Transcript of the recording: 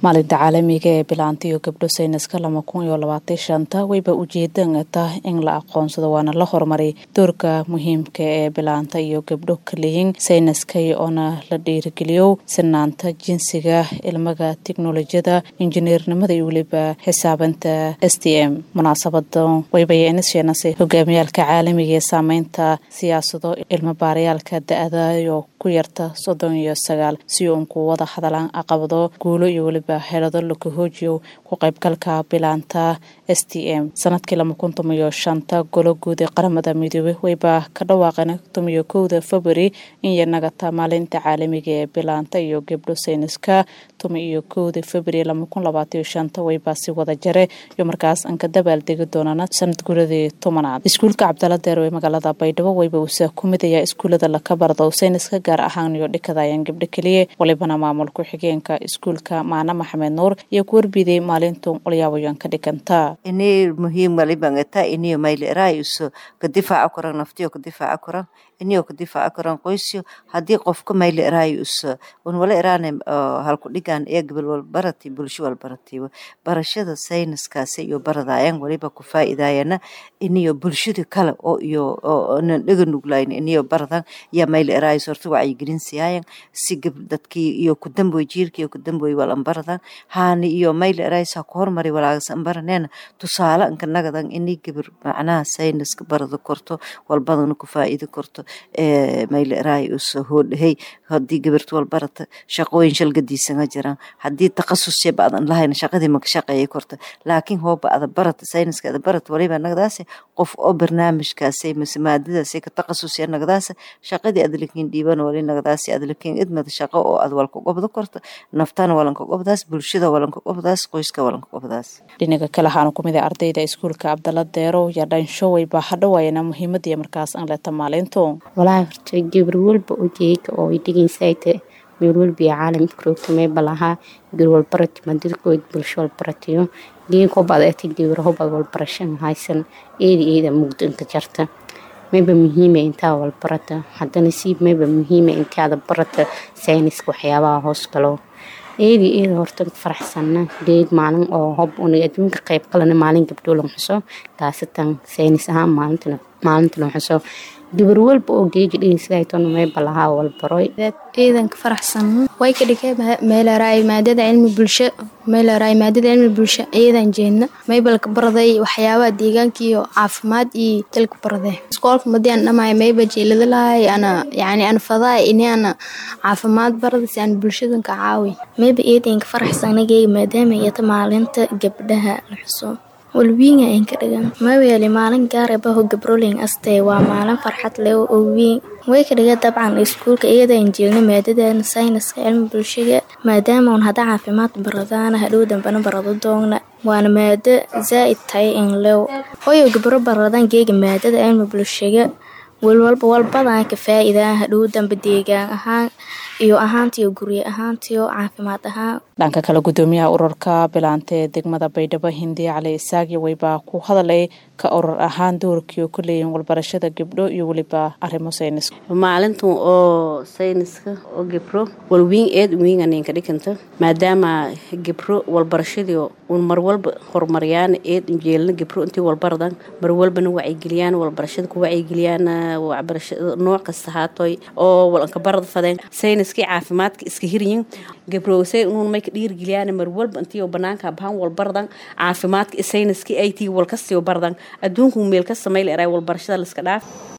maalinta caalamiga ee bilaanta iyo gabdho sayniska lama kun iyo labaatan shanta wayba ujeedan tah in la aqoonsado waana la horumaray doorka muhiimka ee bilaanta iyo gabdho kaleyin sayniska oona la dhiirigeliyo sinaanta jinsiga ilmaga tiknolojiyada injineernimada iyo weliba xisaabanta s t m munaasabadan waybaynasheenase hogaamiyaalka caalamiga ee saameynta siyaasado ilmo baarayaalka da-da iyo ku yarta soddon iyo sagaal si uun ku wada hadalaan aqabado guulo iyo weliba xeelado lakahoojiyo ku qaybgalka bilaanta s t m sanadkii lama kun tomiyo shanta golo guud ee qaramada midoobey wayba ka dhawaaqeen tomiyo kowda february in yanagata maalinta caalamiga ee bilaanta iyo gabdho sayniska tomi iyo kowda february lama kun labaataiyo shanta wayba si wada jare iyo markaas aan ka dabaaldegi doonana sanad guradii tobanaad iskuulka cabdala deer ee magaalada baydhabo wayba usa ku midaya iskuulada laka bardo sayniska gaar ahaan iyo dhikadayaan gabdho keliya walibana maamul ku-xigeenka iskuulka maana maxamed nuur iyo ku warbiday maalintu qolyaawayan ka dhiganta ini muhiim walibangata iniyo mayli erayuso ka difaaca koran naftiyo ka difaaca koran iniyo ka difaaca koran qoysyo haddii qofka mayli erayuso un wala eraane halku dhigan ee gabal walbarati bulsho walbaratiba barashada sayniskaasi iyo baradayan waliba ku faa'iidayana iniyo bulshada kale oo iyo nan dhega nuglayn iniyo baradan ya mayli erayus horta wacyigelin siyaayan si dadkii iyo kudamboy jiirka iyo kudamboy walan baradan haani iyo mayli erayus ha ku hormari walaagasan baraneena tusaale anka nagadan ini gabar macnaha sayniska barada korto walbadana ku faa'iidi korto mayli erayus hoodhahey haddii gabarta walbarata shaqooyin shalgadiisanga jiraan haddii takhasusya baadan lahayn shaqadii maka shaqeeya korta laakiin hooba ada barata sayniska ada barata waliba nagadaase qof oo barnaamijkaasay mase maadadaasay ka takhasusya nagadaase shaqadii adalakiin dhiiban wali nagadaasi adalakiin idmada shaqo oo ad walka gobda korta naftana walanka gobdaas bulshada walanka gobdaas qoyska walanka gobdaas dhinaga kale waxaana kumid a ardayda iskuulka cabdala deero iyo dhansho wayba hadhowayana muhiimadii markaas aan leeta maalinto walaahi horta gabar walba oo jeega oo ay dhegeysaayta meel walba iyo caalamka roogta meeba lahaa gabar walbarati madadkood bulsho walbaratiyo geeg hobad ati gabar hobad walbarashan haysan eeda eeda mugdanka jarta mayba muhiima intaa walbarata haddana siib mayba muhiima intaada barata sayniska waxyaabaha hoos galo eedi eeda horta faraxsana geeg maalin oo hob una adduunka qayb kalena maalin gabdho lan xuso taasatan saynis ahaan maalintana maalinta lan xuso gabar walba oo geegi dhegeysadaytona mayba lahaa walbaroy ciidanka faraxsan way ka dhigay meelaraay maadada cilmi bulsho meelaraay maadada cilmi bulsho ciidan jeedna maybalka baraday waxyaabaha deegaanka iyo caafimaad iyo dalka baraday iskoolka madian dhamay mayba jeelada lahay ana yani ana fadaa ini ana caafimaad barada si aan bulshadan ka caawi mayba ciidanka faraxsanageyga maadaama iyata maalinta gabdhaha la xuso walwiinga aan ka dhigan maweeli maalin gaarabaho gabroling astee waa maalin farxad leh oo wiin way ka dhiga dabcan iskuulka iyadaan jeelno maadadan sayniska cilmi bulshada maadaama un hadda caafimaad baradaana hadhow dambana barado doogna waana maado zaa'id tahay in lew hoyo gabro baradan geega maadada cilmi bulshada walwalba walbadan ka faa'iidaa hadhow dambe deegaan ahaan iyo ahaantiyo gurye ahaantiyo caafimaad ahaan dhanka kale gudoomiyaha ururka bilaanta ee degmada baydhabo hindiya cali isaagi wayba ku hadalay ka urur ahaan doorkii ku leeyihin walbarashada gabdho iyo weliba arrimo sayniska maalintan oo sayniska oo gabro walwiin eed wiinganinka dhiganta maadaama gabro walbarashadii un mar walba horumariyaan eed injeelna gabro intii walbaradan mar walbana wacyigeliyaan walbarashada ku wacyigeliyaan waxbarashada nooc kasta haatoy oo walanka barada fadeen sayniskii caafimaadka iska hiryin gabrowsay unuun may ka dhiirgeliyaan mar walba intii banaanka bahan walbaradan caafimaadka sayniskii ay tii walkastii baradan adduunku meel ka samayl eray walbarashada liska dhaaf